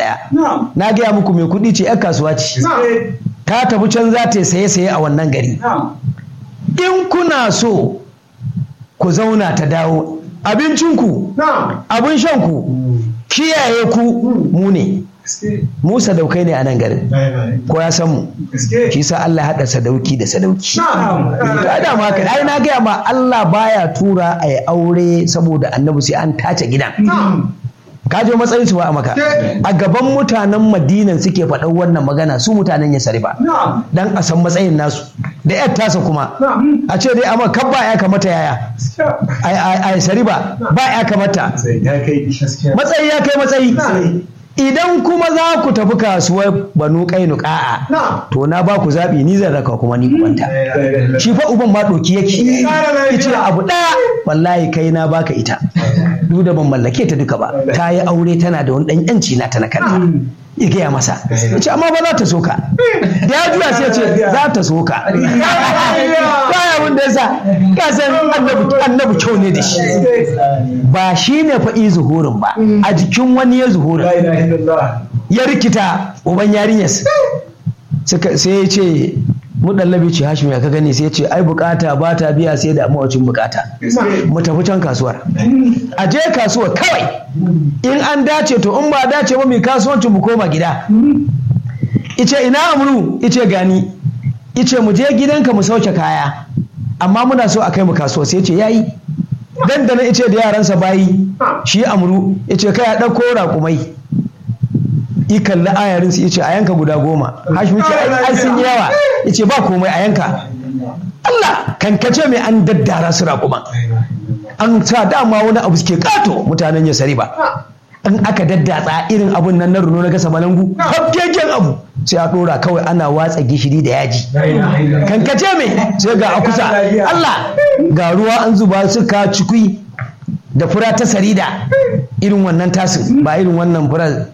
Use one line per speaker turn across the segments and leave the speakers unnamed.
ɗaya na gaya muku mai kuɗi ce 'yan kasuwa ce ta tafi can za ta saye saye a wannan gari in kuna so ku zauna ta dawo abincinku abin shanku kiyaye ku mu ne mu sadaukai ne a nan garin ko ya san mu shi sa Allah haɗa sadauki da sadauki ka da ma ka ai na gaya ma Allah baya tura a yi aure saboda annabi sai an tace gidan ka je matsayin su ba a maka a gaban mutanen madinan suke faɗan wannan magana su mutanen ya sarifa dan a san matsayin nasu da yar tasa kuma a ce dai amma kan ba ya kamata yaya a sariba ba ya kamata matsayi ya kai matsayi idan kuma za ku tafi kasuwar banu kainuka'a to na ba ku zaɓi ni zan raka kuma ni kwanta shi fa uban ma ɗoki yake yace abu ɗaya wallahi kai na baka ita duk da ban mallake ta duka ba ta yi aure tana da wani ɗan yanci na ta na kanta ya gaya masa ya ce amma ba za ta soka da ya juya sai ce za ta soka baya abin da yasa ka san annabi kyau ne da shi ba shi ne fa'i zuhurin ba a jikin wani ya zuhurin ya rikita uban yarinyar sai ya ce mudallabi ce hashim ya ka gani sai ya ce ai bukata ba ta biya sai da mawacin bukata mu tafi can kasuwar a je kasuwar kawai in an dace to in ba dace ba mai kasuwancin mu koma gida ice ina amuru ice gani ice mu je gidanka mu sauke kaya amma muna so a kai mu kasuwa sai ce yayi dandana ice da yaransa bayi shi amuru ice kai ya ɗauko raƙumai i kalli ayarin su yace a yanka guda goma hashim ce ai sun yi yawa yace ba komai a yanka Allah kankace mai an daddara su raƙuma an sa dama wani abu suke kato mutanen ya sari ba in aka daddatsa irin abun nan na runo na gasa balangu hafkeken abu sai a dora kawai ana watsa gishiri da yaji kankace mai sai ga akusa Allah ga ruwa an zuba suka cikui da fura ta sarida irin wannan tasin ba irin wannan fura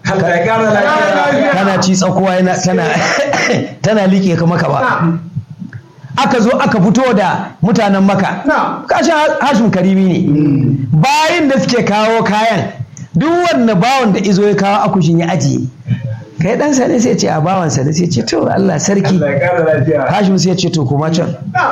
kana ci tsakuwa yana tana tana liƙe ka maka ba aka zo aka fito da mutanen maka kashin hashim karimi ne bayan da suke kawo kayan duk wanda bawan da izo ya kawo akushin ya ajiye kai dan sa ne sai ce a bawan sa ne sai ce to Allah sarki hashim sai ce to kuma can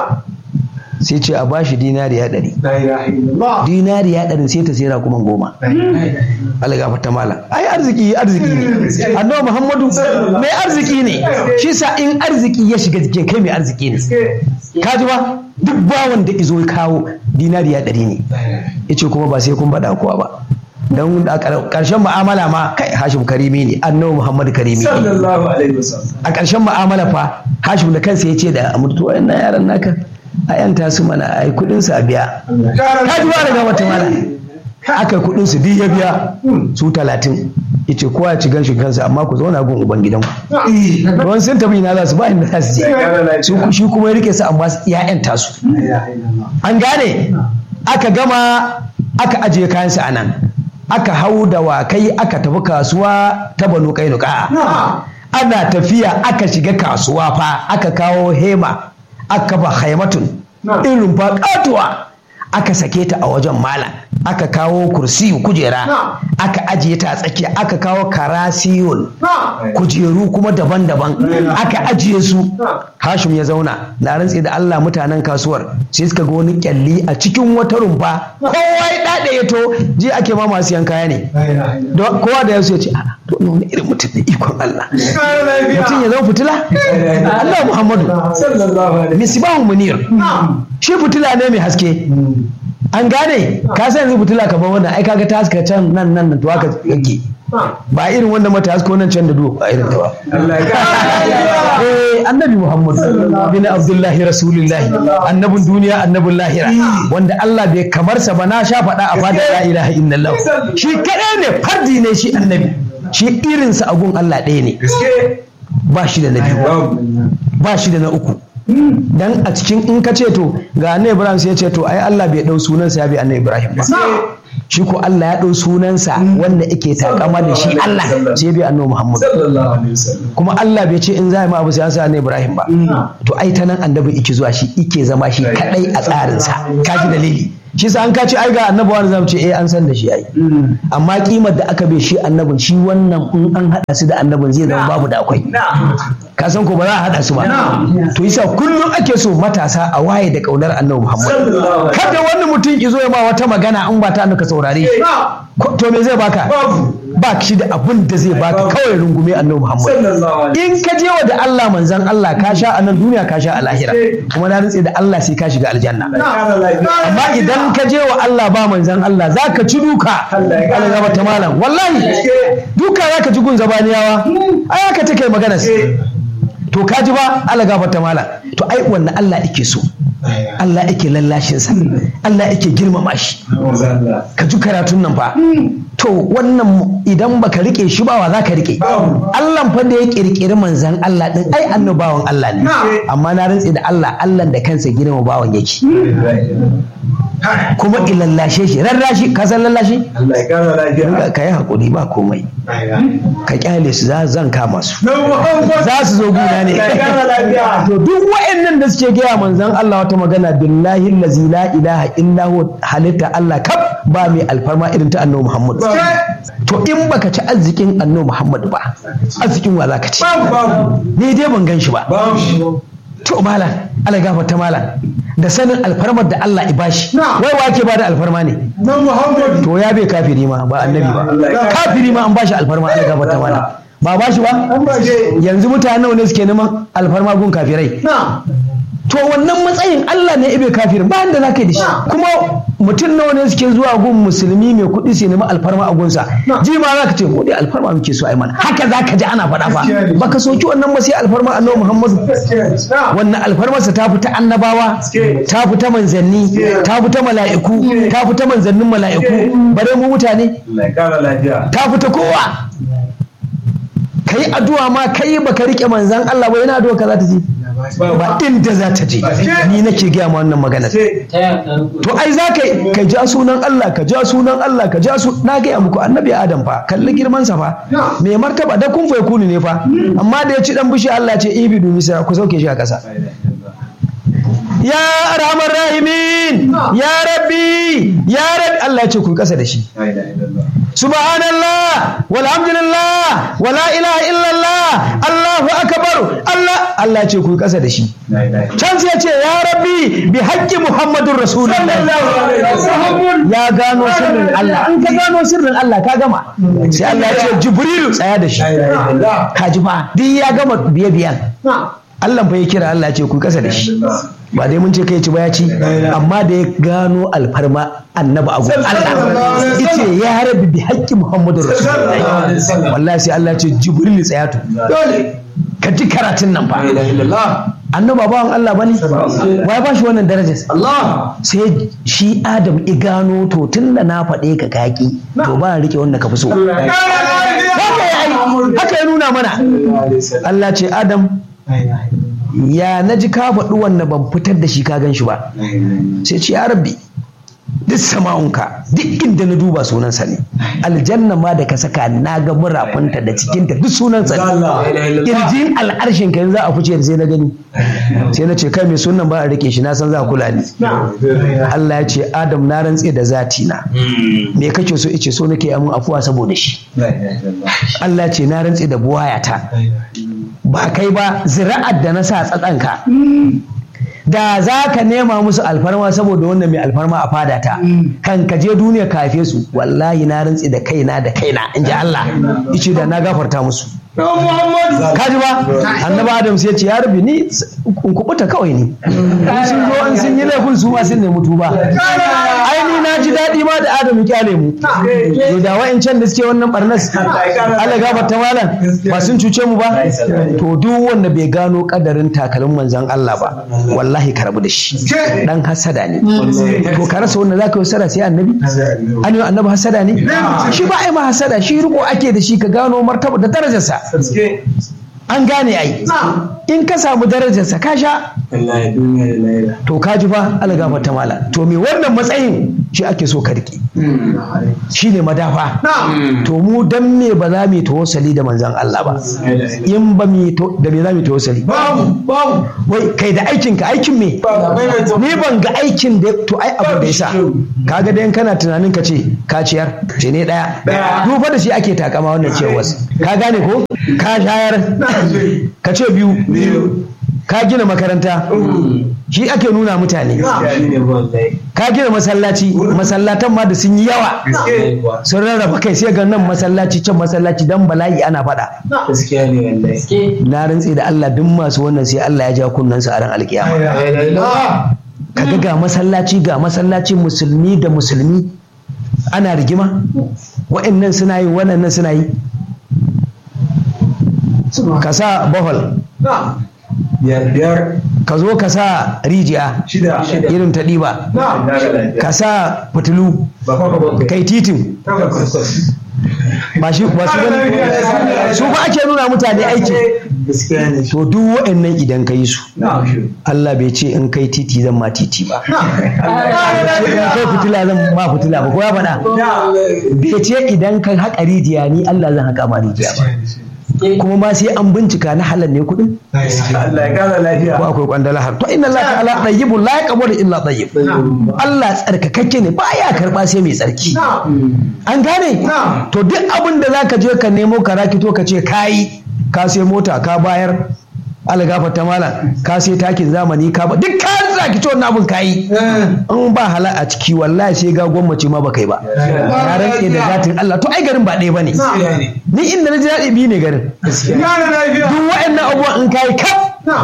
sai ce a bashi dinariya ɗari dinariya ɗari sai ta sai kuma goma Allah gafa ta malam ai arziki arziki ne annabi Muhammadu mai arziki ne shi sa in arziki ya shiga jikin kai mai arziki ne ka ji ba duk bawan da izo ya kawo dinariya ɗari ne yace kuma ba sai kun faɗa kowa ba don a ƙarshen mu'amala ma kai hashim karimi ne annabi muhammad karimi ne a ƙarshen mu'amala fa hashim da kansa ya ce da amurtu wayannan yaran naka a yanta su mana a yi kudin su a biya ka ji ba daga wata mana aka kudin su duk ya biya su talatin yace kowa ya ci ganshin kansa amma ku zauna gun uban gidan ku don sun tafi ina za su ba inda za su je shi kuma ya rike su amma ya yanta su an gane aka gama aka ajiye kayansu a nan aka hau da wakai aka tafi kasuwa ta banu kainuka ana tafiya aka shiga kasuwa fa aka kawo hema aka ba haimatun irin fa katuwa aka sake ta a wajen malam aka kawo kursiyu kujera aka ajiye ta a tsakiya aka kawo karasiyun kujeru kuma daban-daban aka ajiye su hashim ya zauna na rantse da Allah mutanen kasuwar sai suka ga wani kyalli a cikin wata rumfa kowa ya dade ya to je ake ma masu yan kaya ne kowa da yasu ya ce a to wani irin mutum da ikon Allah mutum ya zama fitila Allah Muhammadu misbahun munir shi fitila ne mai haske an gane ka san yanzu fitila kamar wannan ai kaga ta haska can nan nan to haka yake ba irin wanda mata hasko nan can da duwa ba irin ta ba eh annabi muhammad bin abdullahi rasulullahi annabin duniya annabin lahira wanda Allah bai kamar sa ba na sha faɗa a fada la ilaha illallah shi kadai ne fardi ne shi annabi shi irinsa a gun Allah ɗaya ne ba shi da na biyu ba shi da na uku dan a cikin in ka ce to ga annabi ibrahim sai ya ce to ai Allah bai dau sunansa ya bi annabi ibrahim ba shi ko Allah ya dau sunansa wanda yake takama da shi Allah sai bi annabi muhammad kuma Allah bai ce in za ma abu sai an sa annabi ibrahim ba to ai ta nan annabi yake zuwa shi yake zama shi kadai a tsarinsa kaji dalili shi sa an ka ce ai ga annabi wani zamu ce eh an san da shi ai amma kimar da aka bai shi annabin shi wannan in an hada su da annabin zai zama babu da akwai ka san ko ba za a hada su ba to yasa kullum ake so matasa a waye da kaunar annabi Muhammad kada wani mutum ki zo ya ba wata magana in ba ta ka saurare shi Ko- to me zai baka ba shi da abun da zai baka kawai rungume annabi Muhammad in ka je wa da Allah manzon Allah ka sha a nan duniya ka sha a lahira kuma na rantse da Allah sai ka shiga aljanna amma idan ka je wa Allah ba manzan Allah za ka ci duka Allah gaba ta malam wallahi duka za ka ji gun zabaniyawa ai haka take magana to ka ji ba Allah gaba ta malam to ai wannan Allah yake so Allah yake lallashin sa Allah yake girmama shi ka ji karatun nan fa to wannan idan baka rike shi ba wa za ka rike Allah fa da ya kirkiri manzan Allah din ai annabawan Allah ne amma na rantse da Allah Allah da kansa girma bawan yake kuma ilallashe shi rarrashi ka san lallashi
Allah ya kara lafiya.
ka yi hakuri ba komai ka kyale su za zan kama su za su zo guna ne
Allah ya kara lafiya.
to duk wa'annan da suke gaya manzon Allah wata magana billahi allazi la ilaha illa huwa halitta Allah kaf ba mai alfarma irin ta annabi Muhammad to in baka ci arzikin annabi Muhammad ba arzikin wa zaka ci
Babu babu.
ni dai ban gan shi ba
Babu.
to malam Allah gafarta malam da sanin alfarmar da Allah i bashi
Na.
wai wa ke bada alfarma ne
Na Muhammadu.
to ya bai kafiri ma ba annabi ba
Allah.
kafiri ma an bashi alfarma Allah gafarta malam ba bashi ba
An ba shi.
yanzu mutane nawa ne suke neman alfarma gun kafirai
Na.
to wannan matsayin Allah ne ibe kafirin ba da zaka yi da shi kuma mutum nawa ne suke zuwa gun musulmi mai kuɗi su nemi alfarma a gunsa
Na.
ji ma zaka ce mu dai alfarma muke so ai mana haka zaka ji ana faɗa fa
Gaskiya ne.
baka soki wannan ba sai alfarma annabi Muhammadu
Gaskiya. Na.
wannan alfarmarsa ta fita annabawa
Gaske.
ta fita manzanni
Gaske.
ta fita mala'iku
Gaske.
ta fita manzannin mala'iku bare mu mutane
Allah ya kara lafiya.
ta fita kowa kai addu'a ma kai baka rike manzan Allah ba yana addu'a ka za ta je ba inda za ta je ni nake gaya ma wannan magana
Ce.
to ai za ka ka ja sunan Allah ka ja sunan Allah ka ja su na gaya muku annabi Adam fa kalli girman sa fa mai martaba da kun fa kuni ne fa amma da ya ci dan bishi Allah ya ce ibidu misa ku sauke shi a kasa ya arhamar rahimin ya rabbi ya rabbi Allah ya ce ku yi kasa da shi
La ilaha illallah.
subhanallah walhamdulillah wala ilaha illallah Allahu akbar Allah Allah ya ce ku yi kasa da shi
La ilaha illallah.
can sai ya ce ya rabbi bi haqqi muhammadur rasulullah
Sallallahu alaihi wasallam.
ya gano sirrin Allah an ka gano sirrin Allah ka gama sai Allah ya ce jibrilu tsaya da shi
La ilaha illallah.
ka ji fa duk ya gama biye biyan
Na.
Allah fa ya kira Allah ya ce ku yi kasa da shi ba dai mun ce kai ci ba ya ci amma da ya gano alfarma annabi abu Allah yace ya rabbi bi haqqi muhammadur rasulullah wallahi sai Allah ya ce jibril tsaya to
Dole.
ka ji karatun nan fa
La ilaha illallah.
annabi bawan Allah bane wai ba shi wannan darajar
Allah.
sai shi Adam i gano to tun da na faɗe ka kaki to ba rike wanda ka fi so haka ya yi haka ya nuna mana Allah ce Adam ya na ji ka faɗi wanda ban fitar da shi ka gan shi ba sai ce ya rabbi duk sama'unka duk inda na duba sunansa ne aljanna ma da ka saka na ga murafinta da cikinta duk sunansa ne kirjin al'arshin ka yanzu a fice sai na gani sai na ce kai mai sunan ba a rike shi na san za a kula ni Allah ya ce Adam na rantse da zati na me kake so ice so nake amin afuwa saboda shi Allah ya ce na rantse da buwayata ba kai ba zira'ar da na sa tsatsanka da za ka nema musu alfarma saboda wannan mai alfarma a fadata kan ka je duniya ka haife su wallahi na rantsi da kaina da kaina in ji Allah ice da na gafarta musu kaji ba annabi adam sai ya ce ya rabi ni in kubuta kawai ne in sun zo in sun yi laifin su ma sun nemi tuba ai ni na ji daɗi ma da adam ya kyale mu to da wa'ancan da suke wannan barnas Allah gafarta malam ba sun cuce mu ba to duk wanda bai gano kadarin takalin manzon Allah ba wallahi ka rabu da shi dan hasada ne to ka rasa wanda zaka yi hasada sai annabi an yi annabi hasada ne shi ba ai ma hasada shi riko ake da shi ka gano martaba da darajarsa an gane ai in ka samu darajarsa ka sha to ka ji fa algafa ta mala to me wannan matsayin shi ake so ka riƙe shi ne madafa to mu dan me ba za mu yi tawassali da manzon Allah ba in ba mu yi to- da me za mu yi tawassali
babu babu
wai kai da aikin ka aikin me ni ban ga aikin da to ai abu da yasa kaga dan kana tunanin ka ce ka ciyar ce ne daya dufa da shi ake takama wannan ciyarwar ka gane ko ka shayar ka ce biyu ka gina makaranta shi ake nuna mutane ka gina masallaci masallatan ma da sun yi yawa sun rarraba kai sai ga nan masallaci can masallaci dan bala'i ana faɗa
gaskiya ne wallahi
na rantse da Allah duk masu wannan sai Allah ya ja kunnensu a ran alkiyama kaga ga masallaci ga masallaci musulmi da musulmi ana rigima wa'annan suna yi waɗannan suna yi ka sa bohol
biyar biyar
ka zo ka sa rijiya
shida
irin ta ɗiba ka sa fitilu kai titin ba shi ba su gani su ba ake nuna mutane aiki
gaskiya ne
to duk wa'annan idan ka yi su Allah bai ce in kai titi zan ma titi ba in kai fitila zan ma fitila ba ko ya faɗa bai ce idan ka haƙa rijiya ni Allah zan haƙa ma rijiya ba kuma ma sai an bincika na halal ne kuɗin
Allah ya kara lafiya
ko akwai kwandala har to inna Allah ta'ala tayyibun la yaqbalu illa tayyib Allah tsarkakakke ne baya karba sai mai tsarki an gane to duk abin da zaka je ka nemo ka rakito ka ce kayi ka sai mota ka bayar algafa ta mala ka sai takin zamani ka ba duk ka rakito wannan abin kayi in ba hala a ciki wallahi sai ga gwamnati ma baka yi ba na rantse da zatin Allah to ai garin ba ɗaya bane ni inda na ji daɗi biyu ne garin
kara lafiya
duk wa'annan abubuwan in kayi kaf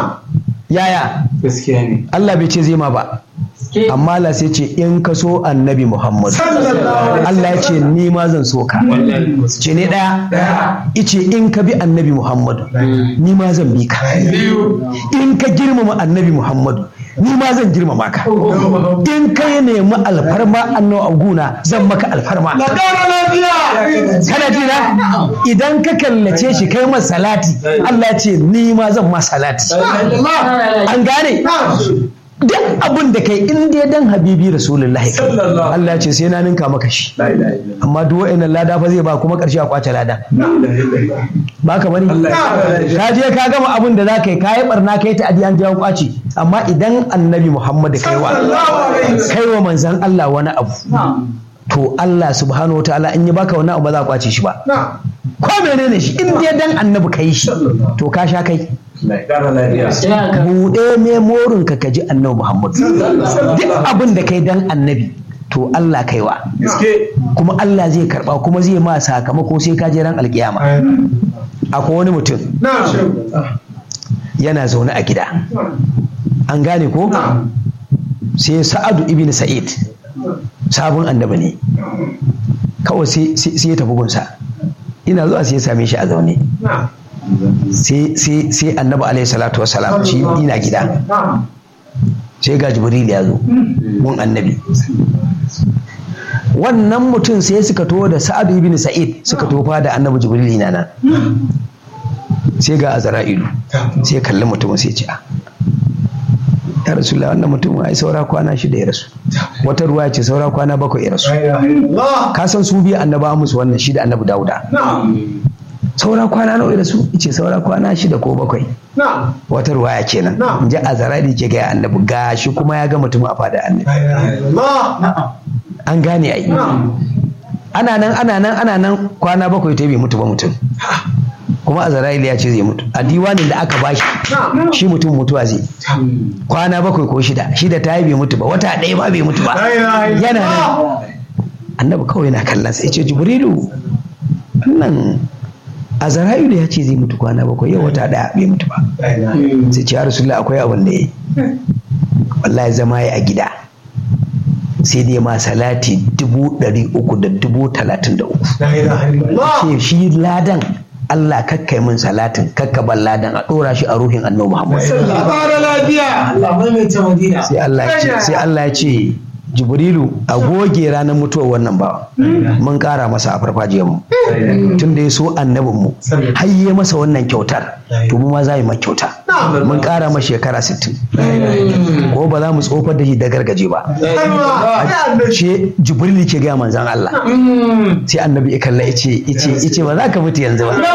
yaya
gaskiya ne
Allah bai ce zai ma ba amma Allah sai ce in ka so annabi Muhammad Allah ya ce ni ma zan so ka ce ne daya ice in ka bi annabi Muhammad ni ma zan bi ka in ka girmama annabi Muhammad ni ma zan girmama ka in ka yi nemi alfarma annabi aguna zan maka alfarma
kara lafiya
kana ji na idan ka kallace shi kai masa salati Allah ya ce ni ma zan ma salati an gane duk abin da kai in dai dan habibi rasulullahi kai
Sallallahu.
Allah ya ce sai na ninka maka shi amma duk wa'annan lada fa zai ba kuma karshe a kwace lada ba ka bane ka je ka gama abin da za ka yi ka yi barna ka yi ta adiyan jawo kwace amma idan annabi muhammad kai wa kai wa manzan Allah wani abu to Allah subhanahu wa ta'ala in ya baka wani abu ba za a kwace shi ba ko menene shi in dai dan annabi kai shi to ka sha kai
kara lafiya
buɗe memorin ka kaji annabi Muhammad duk abin da kai dan annabi to Allah kaiwa
gaske
kuma Allah zai karba kuma zai ma sakamako sai ka je ran alkiyama akwai wani mutum
na
yana zaune a gida an gane ko sai Sa'adu ibn Sa'id sabon annabi ne kawai sai sai ya tafi gunsa ina zuwa sai ya same shi a zaune sai sai sai annabi alaihi salatu wassalam shi ina gida sai ga jibril ya zo gun annabi wannan mutum sai suka to da sa'ad ibn sa'id suka tofa da annabi jibril na nan sai ga azra'ilu sai kalli mutumin sai ce "Ah, ya rasulullah wannan mutum ai saura kwana shida ya rasu wata ruwa ce saura kwana bakwai ya rasu ka san su biyu annaba musu wannan shi da annabi dauda saura kwana nawa ya rasu ce saura kwana shida ko bakwai wata ruwaya kenan in ji azarari ke gaya annabi gashi kuma ya ga mutum a fada annabi an gane ai ana nan ana nan ana nan kwana bakwai ta bai mutu ba mutum kuma azarari ya ce zai mutu a diwanin da aka bashi shi mutum mutuwa zai kwana bakwai ko shida shida ta yi bai mutu ba wata ɗaya ba bai mutu ba yana nan annabi kawai yana kallon sai ce jibrilu wannan azara'ilu ya ce zai mutu kwana bakwai yau wata ɗaya bai mutu ba sai ce ya rasulullah akwai abin da ya yi wallahi zama ya a gida sai dai ma salati dubu ɗari uku da dubu talatin da uku ce shi ladan Allah kakkai min salatin kakkaban ladan a ɗora shi a ruhin annabi Muhammad
Fara lafiya.
Allah mai mai ta madina
sai Allah ya ce sai Allah ya ce jibrilu a goge ranar mutuwar wannan bawa mun kara masa a farfajiyar mu tun da ya so annabin mu hayye masa wannan kyautar to mu ma za mu kyauta mun kara masa shekara 60 ko ba za mu tsofar da shi da gargaje ba ce jibrilu ke gaya manzan Allah sai annabi ya kalla ice ice ice ba za ka mutu yanzu ba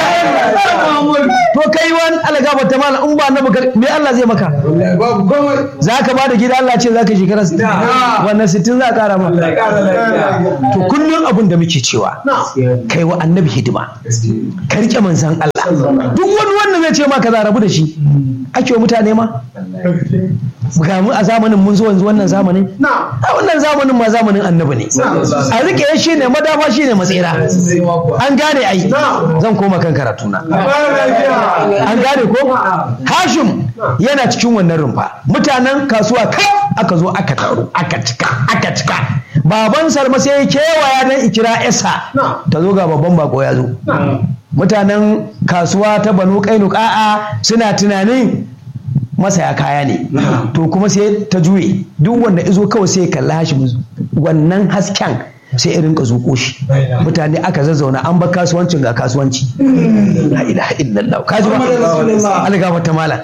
to kai wani algaba ta mala in ba annabi me Allah zai maka
babu komai
za ka ba da gida Allah ce za ka shekara 60 wannan 60 za a kara ma to kullum abin da muke cewa kai wa annabi hidima ka rike manzan Allah duk wani wanda zai ce maka za rabu da shi ake wa mutane ma ga mu a zamanin mun zo yanzu wannan zamanin a wannan zamanin ma zamanin annabi ne a rike shi ne madafa shi ne matsira an gane ai zan koma kan karatuna an gane ko hashim yana cikin wannan rumfa mutanen kasuwa kai aka zo aka taru aka cika aka cika baban salma sai ya kewaya dan ikira esa ta zo ga babban bako ya zo mutanen kasuwa ta banu kainuka'a suna tunanin masaya kaya ne to kuma sai ta juye duk wanda izo kawai sai kalla hashim wannan hasken sai irin ka zuƙo shi mutane aka zazzauna an ba kasuwancin ga kasuwanci la ilaha illallah kaji ba algaba ta mala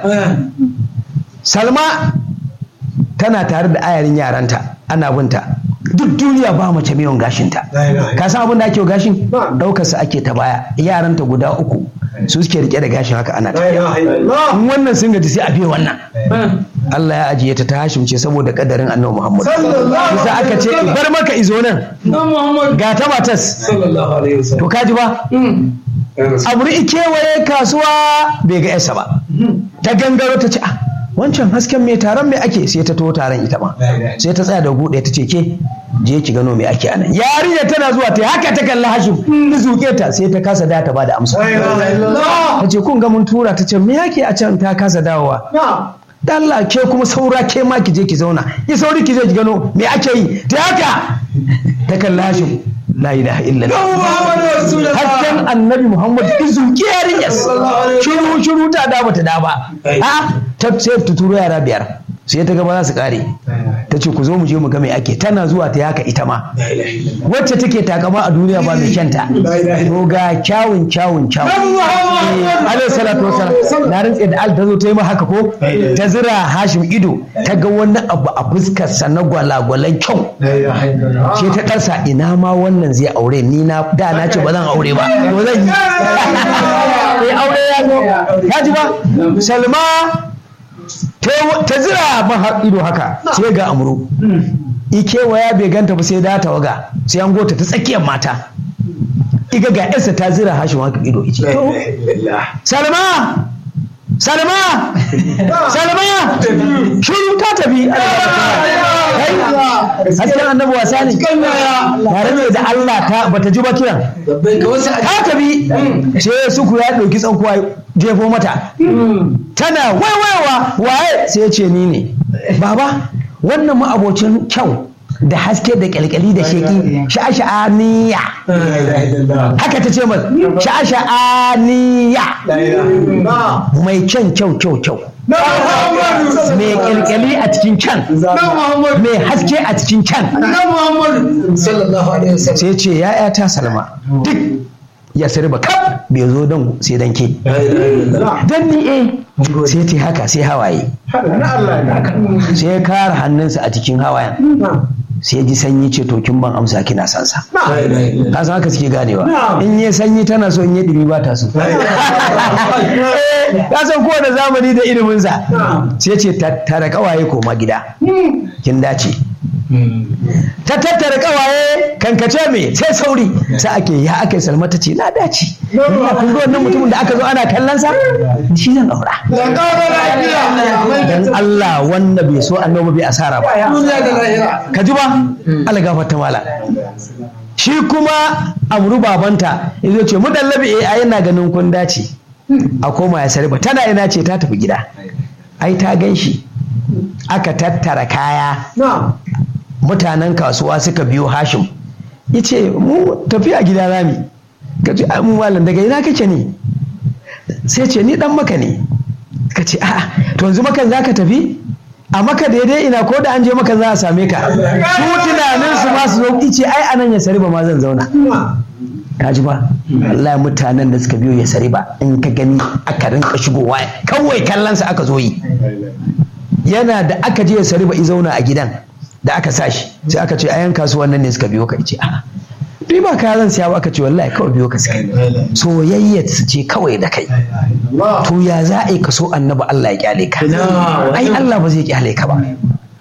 salma tana tare da ayarin yaranta ana binta duk duniya ba mace mai yawan gashinta ka san abin da ake gashin daukar su ake ta baya yaranta guda uku su suke rike da gashin haka ana tafiya in wannan sun gaji sai a biye wannan Allah ya ajiye ta ta hashimce saboda kadarin annabi Muhammad bisa aka ce bar maka izo nan ga ta matas to kaji ba abu kewaye kasuwa bai ga yasa ba ta gangaro ta ce ah wancan hasken mai taron mai ake sai ta to taron ita ma sai ta tsaya da buɗe ta ce ke je ki gano me ake anan yarinya tana zuwa ta haka ta kalli hashim ta zuke ta sai ta kasa da ta bada amsa ta ce kun ga mun tura ta ce me yake a can ta kasa dawowa Allah ke kuma saura ke ma ki je ki zauna ki sauri ki je ki gano me ake yi ta haka ta kalli hashim la ilaha illallah hasken annabi muhammad izu kiyarinyas shiru shiru ta da bata da ba a ta sai ta turo yara biyar sai ta gaba za su kare ta ce ku zo mu je mu ga me ake tana zuwa ta yaka ita ma wacce take takama a duniya ba mai kyanta to ga kyawun kyawun kyawun alaihi salatu wasalam na rantse da al ta zo ta yi ma haka ko ta zira hashim ido ta ga wani abu a fuskar sa na gwalagwalan kyau ce ta karsa ina ma wannan zai aure ni na da na ce ba zan aure ba to zan yi sai aure ya zo ya ji ba salma ta zira ban ido haka sai ga amuru ikewaya bai ganta ba sai da tawaga sai an gota ta tsakiyar mata iga ga yarsa ta zira hashin haka ido ice to salma salma salma shuru ta tafi hasken annabi wasa ne tare ne da Allah ta bata ji ba kiran ta tafi sai suku ya ɗauki tsankuwa jefo mata tana waiwaiwa waye sai ya ce ni ne baba wannan ma'abocin kyau da haske da kyalkyali da sheki sha'asha'aniya haka ta ce mai sha'asha'aniya mai kyan kyau kyau kyau mai kyalkyali a cikin can mai haske a cikin can sai ce ya'ya ta salma duk ya sirba kaf bai zo don sai dan ke dan ni eh sai ta haka sai hawaye sai ya kara hannunsa a cikin hawayen sai ji sanyi ce to kin ban amsa kina san sa ka san haka suke ganewa in yi sanyi tana so in yi dumi ba ta so ka san kowane zamani da ilimin sa sai ce tattara kawaye koma gida kin dace ta tattara kawaye kankace me sai sauri sai ake ya aka salma ta ce na dace ina kun ga wannan mutumin da aka zo ana kallon sa shi zan aura dan Allah wanda bai so annabi bai asara ba ka ji ba Allah gafarta mala shi kuma amru babanta yazo ce mu dallabi eh ai yana ganin kun dace a koma ya sarba tana ina ce ta tafi gida ai ta gan shi aka tattara kaya mutanen kasuwa suka biyo hashim ya ce mu tafiya gida rami ka ce mu malam daga ina kake ne sai ce ni dan maka ne ka ce a'a to yanzu makan za ka tafi a maka daidai ina ko da an je maka za a same ka su tunanin su ma su zo ice ai anan ya sari ba ma zan zauna ka ji ba wallahi mutanen da suka biyo ya sari ba in ka gani aka rinka shigowa kawai kallon sa aka zo yi yana da aka je ya sari ba i zauna a gidan da aka sa shi sai aka ce ayan kasuwan nan ne suka biyo ka ce a dai ba ka zan siya ba aka ce wallahi kawai biyo ka suka soyayya su ce kawai da kai to ya za a yi ka so annabi Allah ya kyale ka ai Allah ba zai kyale ka ba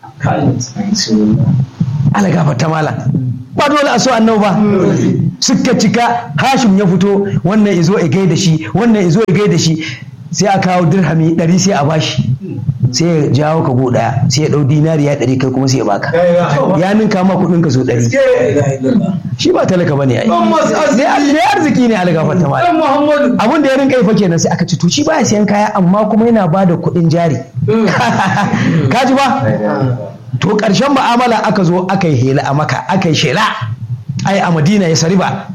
Allah gafarta mala ba dole a so annabi ba suka cika hashim ya fito wannan izo ya gaida shi wannan izo ya gaida shi sai a kawo dirhami ɗari sai a bashi sai ya jawo ka go ɗaya sai ya ɗau dinariya ɗari kai kuma sai ya baka ya ninka ma kuɗin ka so ɗari shi ba talaka bane ai ne arziki ne algafar ta mala abin da ya rinka yi fa kenan sai aka ci to shi baya siyan kaya amma kuma yana ba da kuɗin jari ka ji ba to ƙarshen mu'amala aka zo aka yi hela a maka aka yi shela ai a madina ya sari ba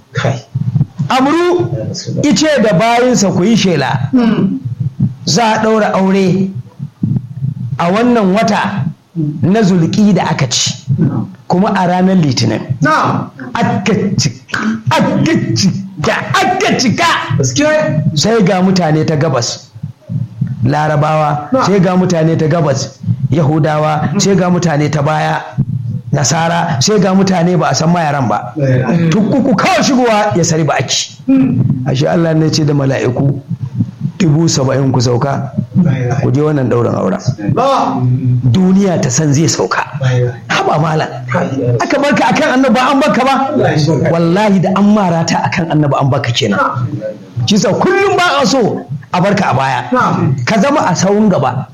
amru ice da bayinsa ku yi shela za a ɗaura aure a wannan wata na zulki da aka ci kuma a ranar litinin aka cika aka cika aka cika sai ga mutane ta gabas larabawa sai ga mutane ta gabas yahudawa sai ga mutane ta baya nasara sai ga mutane ba a san mayaran ba tukuku kawai shigowa ya sari ba aki ashe Allah ne ce da mala'iku dubu saba'in ku sauka ku je wannan ɗaurin auren duniya ta san zai sauka haba malam aka barka akan annaba an baka ba wallahi da an mara ta akan annaba an baka kenan kisa kullum ba a so a barka a baya ka zama a sawun gaba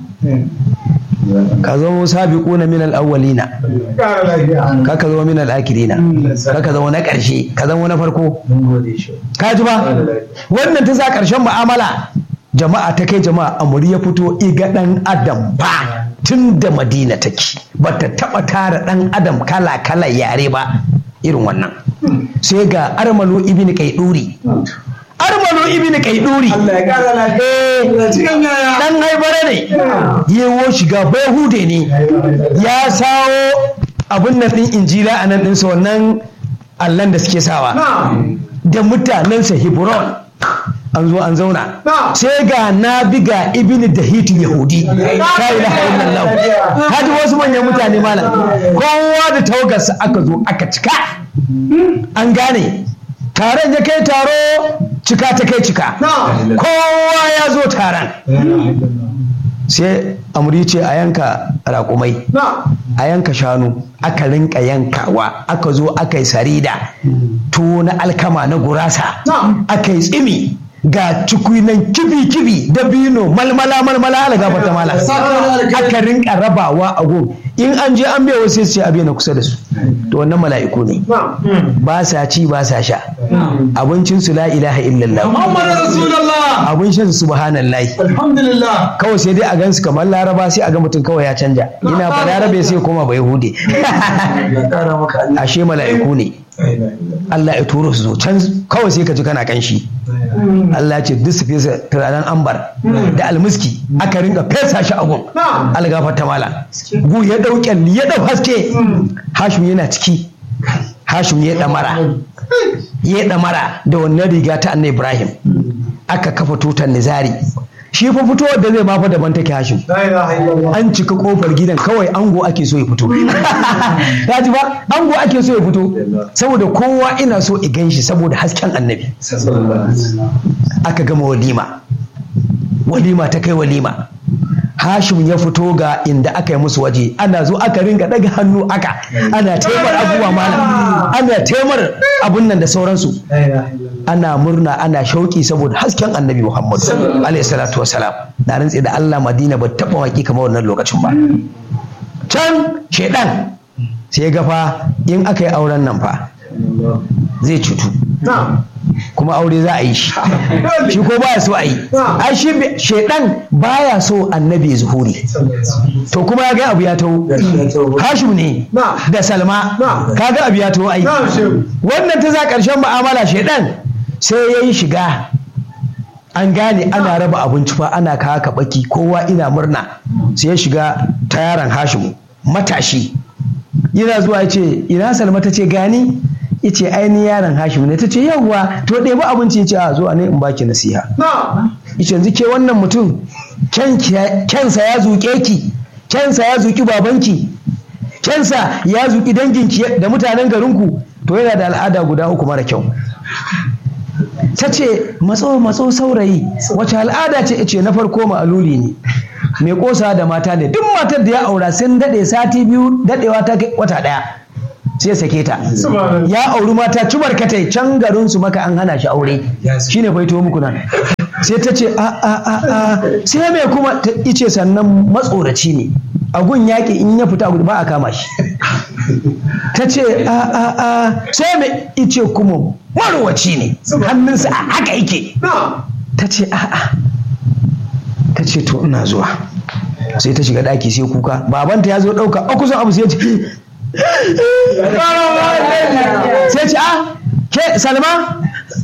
ka zama sabiquna min al-awwalina ka ka zama min al-akhirina ka ka zama na ƙarshe ka zama na farko ka ji ba wannan ta sa ƙarshen mu'amala jama'a ta kai jama'a amuri ya fito iga ɗan adam ba tun da madina take ba ta taɓa tara ɗan adam kala kala yare ba irin wannan sai ga armalu ibn kaiduri armalu ibn kaiduri dan haibare ne yewo shiga bahude ne ya sawo abin nan din injila a nan ɗinsa wannan allan da suke sawa da mutanensa hebron an zo an zauna sai ga na biga ibn dahit yahudi la ilaha illallah kaji wasu manyan mutane malam kowa da tawagarsa aka zo aka cika an gane taron ya kai taro cika ta kai cika kowa ya zo taron sai amuri ce a yanka raƙumai a yanka shanu aka rinka yankawa aka zo aka yi sarida tuwo na alkama na gurasa aka yi tsimi ga cikunan kibi-kibi da bino malmala malmala ala gafar ta mala aka rinka rabawa a gun in an je an biya wasu sai a na kusa da su to wannan mala'iku ne ba sa ci ba sa sha abincin su la ilaha illallah
Muhammadu Rasulullah.
abin shan su subhanallahi
Alhamdulillah.
kawai sai dai a gansu kamar laraba sai a ga mutum kawai ya canja ina ba larabe sai koma ba yahude ashe mala'iku ne Allah ya turo su zo can kawai sai ka ji kana kanshi Allah ya ce duk su fesa turaren ambar da almiski aka ringa fesa shi a gun algafar ta mala gu ya dau kyalli ya dau haske hashim yana ciki hashim ya damara ya damara da wannan riga ta annabi ibrahim aka kafa tutar nizari shi fa fitowar da zai ma fa daban take hashim
La ilaha illallah.
an cika kofar gidan kawai ango ake so ya fito ya ji ba ango ake so ya fito saboda kowa ina so i gan shi saboda hasken annabi aka gama walima walima ta kai walima hashim ya fito ga inda aka yi musu waje ana zo aka ringa daga hannu aka ana taimar abubuwa malam ana taimar abun nan da sauransu
La ilaha illallah.
ana murna ana shauki saboda hasken annabi Muhammad alaihi salatu wasalam na rantse da Allah Madina ba taɓa waki kamar wannan lokacin ba can shedan sai ga fa in aka yi auren nan fa zai cutu
Na'am.
kuma aure za a yi shi shi ko baya so a yi ai shi be- shedan baya so annabi ya zuhuri to kuma ya ga abu ya taho hashim ne
Na.
da salma
Na.
kaga abu ya taho ai
Na'am shehu.
wannan ta za ƙarshen mu'amala shaidan sai ya yi shiga an gane ana raba abinci fa ana kawo kaɓaki kowa ina murna sai ya shiga ta yaron hashimu matashi yana zuwa ya ce ina salma ta ce gani ya ce ainihin yaron hashimu ne ta ce yawwa to ɗebi abinci ya ce a zuwa ne in baki nasiha ya ce yanzu ke wannan mutum kyansa ya zuƙe ki kyansa ya zuƙi babanki kyansa ya zuƙi danginki da mutanen garinku to yana da al'ada guda uku mara kyau ta ce matso matso saurayi wace al'ada ce ce na farko ma'aluli ne mai kosa da mata ne duk matar da ya aura sun daɗe sati biyu daɗewa ta wata ɗaya sai sake ta ya auri mata cubar katai can garin su maka an hana shi aure shine baito muku nan sai ta ce a a a a sai mai kuma ta ice sannan matsoraci ne a gun yaƙi in ya fita ba a kama shi ta ce a a a sai mai ice kuma marwaci ne hannunsa a haka yake ta ce a a ta ce to ina zuwa sai ta shiga ɗaki sai kuka babanta ya zo ɗauka a kusan abu sai ya ce sai ce a ke salma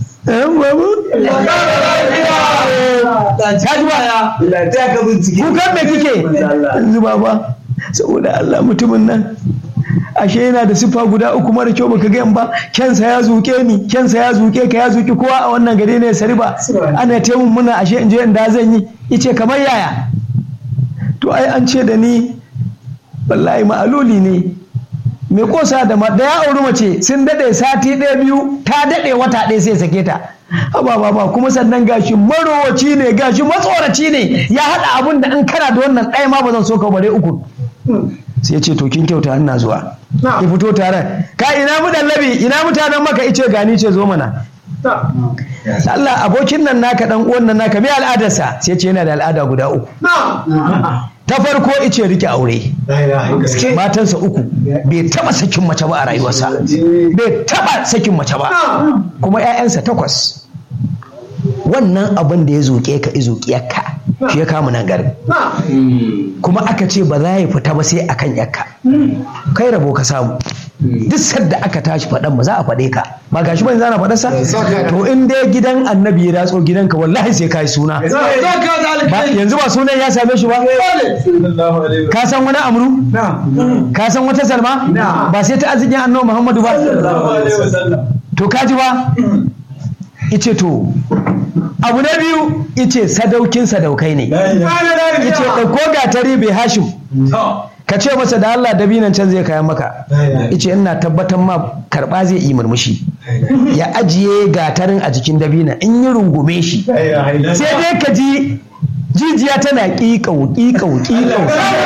kukan me kike zuba ba saboda Allah mutumin nan ashe yana da siffa guda uku mara kyau baka gan ba kensa ya zuke ni kensa ya zuke ka ya zuki kowa a wannan gari ne sari ba ana taimun muna ashe in je in da zan yi ice kamar yaya to ai an ce da ni wallahi ma'aluli ne mai kosa da da ya auri mace sun dade sati ɗaya biyu ta dade wata ɗaya sai sake ta haba baba kuma sannan gashi marowaci ne gashi matsoraci ne ya haɗa abun da an kana da wannan ɗaya ma ba zan so ka bare uku sai ce to kin kyauta ina zuwa ki fito tare ka ina mu labi ina mutanen maka ice gani ce zo mana Allah abokin nan naka dan uwan nan naka me al'adarsa sai ce yana da al'ada guda uku ta farko ice rike aure matansa uku bai taba sakin mace ba a rayuwarsa bai taba sakin mace ba kuma 'ya'yansa takwas wannan abin da ya zoke ka izoki yakka shi ya kama nan garin kuma aka ce ba za ya fita ba sai akan yakka kai rabo ka samu duk sadda aka tashi faɗan ba za a faɗe ka ba gashi ba zana faɗarsa to in dai gidan annabi ya ratso gidanka wallahi sai kai suna yanzu ba sunan ya same shi ba ka san wani amru ka san wata salma ba sai ta arzikin annabi muhammadu ba to ka ji ba ice to abu na biyu ice sadaukin sadaukai ne ice ɗauko gatari bai hashim ka ce masa da Allah dabinan can zai kayan maka ice ina tabbatar ma karba zai yi murmushi ya ajiye gatarin a jikin dabina in yi rungume shi sai dai ka ji jijiya tana ƙiƙau ƙiƙau ƙiƙau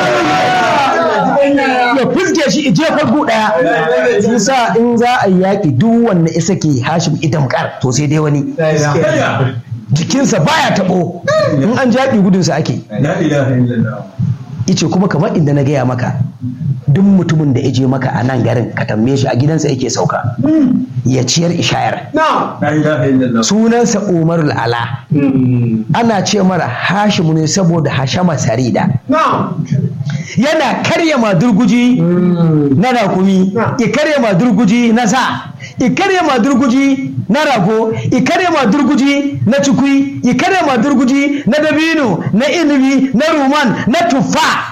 ya fuske shi ije farko daya sa in za a yi yaƙi duk wanda isa ke hashim idan kar to sai dai wani jikinsa baya taɓo in an jaɓi gudunsa ake ice kuma kamar inda na gaya maka duk mutumin da ya je maka a nan garin ka tambaye shi a gidansa yake sauka ya ciyar ishayar sunansa umar ala ana ce mara hashimu ne saboda hashama sarida yana karya madurguji na rakumi ya karya madurguji na sa i karya madurguji na rago i karya madurguji na cikui i karya madurguji na dabino na inibi na ruman na tuffa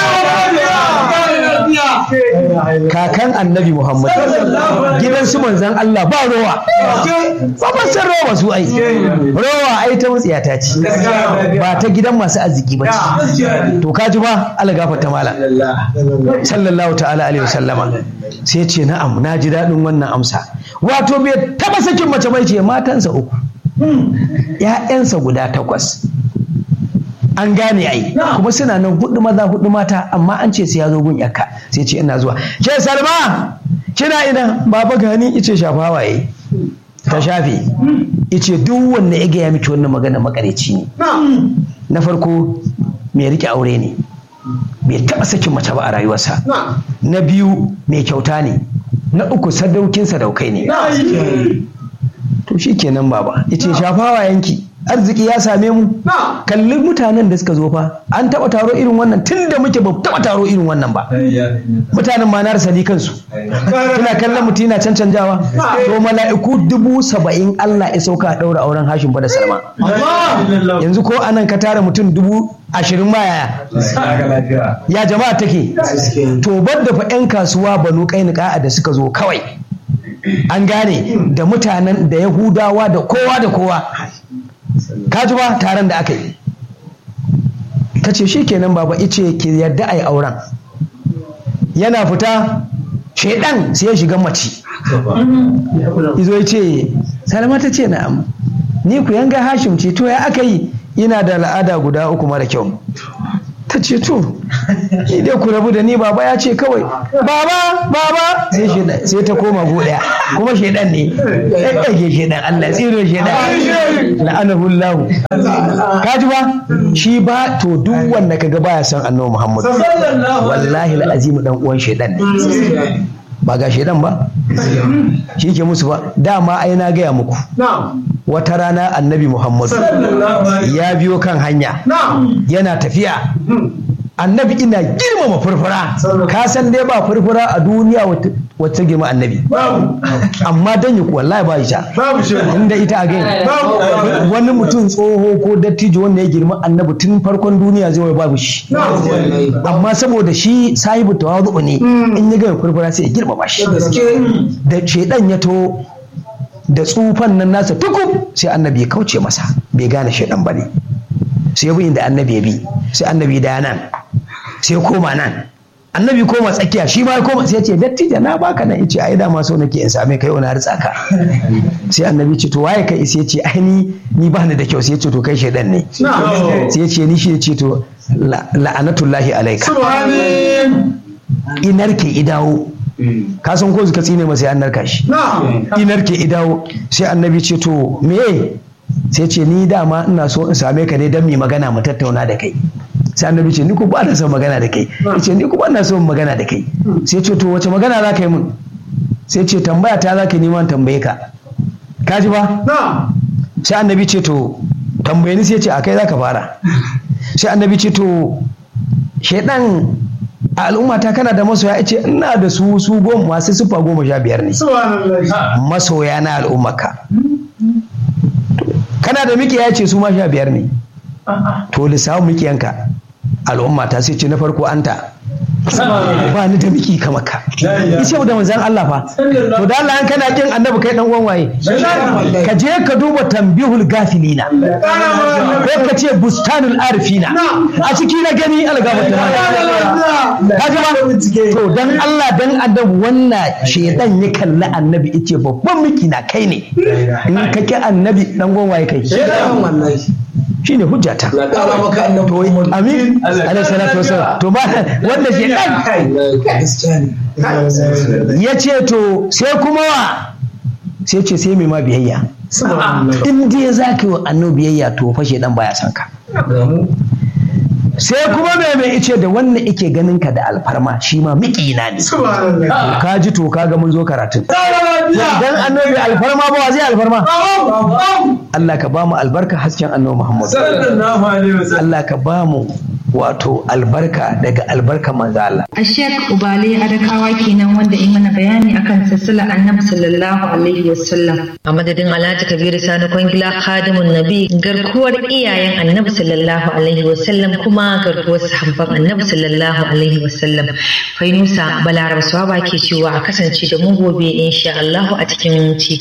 kakan annabi muhammad gidan su manzan allah ba rowa ba ba san rowa su ai rowa ai ta mutsiyata ce ba ta gidan masu arziki ba ce to ka ji ba ala gafarta mala sallallahu ta'ala alaihi wasallama sai ce na'am na ji daɗin wannan amsa wato bai taba sakin mace bai ce matansa uku ‘ya'yansa guda takwas an gane ai kuma suna nan hudu maza hudu mata amma an ce sai ya zo gun yakka sai ce ina zuwa ke salma kina ina baba gani ice shafa waye ta shafe ice duk wanda ya gaya miki wannan magana makareci ne na farko mai rike aure ne bai taba sakin mace ba a rayuwarsa na biyu mai kyauta ne na uku sadaukin sadaukai ne to shi kenan baba yace shafawa yanki arziki ya same mu kalli mutanen da suka zo fa an taba taro irin wannan tun da muke ba taba taro irin wannan ba mutanen ma na rasa ni kansu kuna kallon mutum yana cancanjawa to mala'iku dubu saba'in Allah ya sauka a daura auren Hashim fa da Salma yanzu ko anan ka tara mutum dubu ashirin ma yaya ya jama'a take to bar da fa 'yan kasuwa banu kainuka da suka zo kawai an gane da mutanen da yahudawa da kowa da kowa ka ji ba taron da aka yi ta ce shi kenan baba ice ki yarda a yi auren yana fita shaidan sai ya shiga mace izo ya ce salama ta ce na'am ni ku yanga hashim ce to ya aka yi ina da al'ada guda uku mara kyau ta ce to ni dai ku rabu da ni baba ya ce kawai baba baba sai shedan sai ta koma go daya kuma shedan ne ɗaɗɗage shedan Allah tsiro shedan la'anahu Allah ka ji ba shi ba to duk wanda kaga baya son annabi Muhammad wallahi al'azim dan uwan shedan ne ba ga shedan ba shi ke musu ba dama ai na gaya muku wata rana annabi Muhammad ya biyo kan hanya yana tafiya annabi ina girmama furfura ka san dai ba furfura a duniya wacce girma annabi amma dan yi wallahi ba ita inda ita a gani wani mutum tsoho ko dattijo wanda ya girma annabi tun farkon duniya zai babu shi amma saboda shi sahibu tawazu ne in ya ga furfura sai ya girmama shi da shedan ya to da tsufan nan nasa tukub sai annabi ya kauce masa bai gane shaidan ba ne sai bi inda annabi ya bi sai annabi da nan sai koma nan annabi koma tsakiya shi ma ya koma sai ya ce dattijo na baka nan yace ai dama so nake in same kai wani hartsa ka sai annabi ce to waye kai sai ya ce ai ni ni ba ni da kyau sai ya ce to kai shaidan ne sai ya ce ni shi ya ce to la'anatullahi alaika inar ke idawo ka san ko ka tsine masa an narka shi inar ke idawo sai annabi ce to me sai ce ni dama ina so in same ka ne don mu magana mu tattauna da kai sai annabi ce ni ku ba na son magana da kai ce ni ku ba na son magana da kai sai ce to wace magana za ka yi mun sai ce tambaya ta za ka neman tambaye ka ka ji ba sai annabi ce to tambaye ni sai ce a kai za ka fara sai annabi ce to shaidan a al'ummata kana da masoya ce ina da su su goma masu sufa goma sha biyar ne masoya na al'ummaka kana da miki ya ce su ma sha biyar ne to lissafin mikiyanka al'ummata sai ce na farko anta ba ni da miki kama ka ice da manzan Allah fa to da Allah kana kin annabi kai dan uwan waye ka je ka duba tambihul gafilina ko ka ce bustanul arifina a ciki na gani algaba ta ka ji ba to dan Allah dan annabi wannan shedan ya kalli annabi yace babban miki na kai ne in ka ki annabi dan uwan waye kai shine hujjata to amin alaihi salatu wasallam to ba wanda ke dan ya ce to sai kuma wa sai ce sai mai ma biyayya in dai za ka yi wa annabi biyayya to fashe dan baya son ka sai kuma mai mai ice da wannan ike ganin ka da alfarma shi ma miƙina ne ka ji to kaga mun zo karatun dan annabi alfarma ba wa zai alfarma Allah ka ba mu albarka hasken annabi Muhammad Allah ka ba mu wato albarka daga albarka manzo Allah
a Sheikh Ubale Adakawa kenan wanda yi mana bayani akan sassala annabi sallallahu alaihi wasallam
a madadin Alhaji Kabiru Sani Kwangila Khadimun Nabi garkuwar iyayen annabi sallallahu alaihi wasallam kuma garkuwar sahabban annabi sallallahu alaihi wasallam Fainusa Balaraba Swaba ke cewa a kasance da mu gobe insha Allah a cikin ci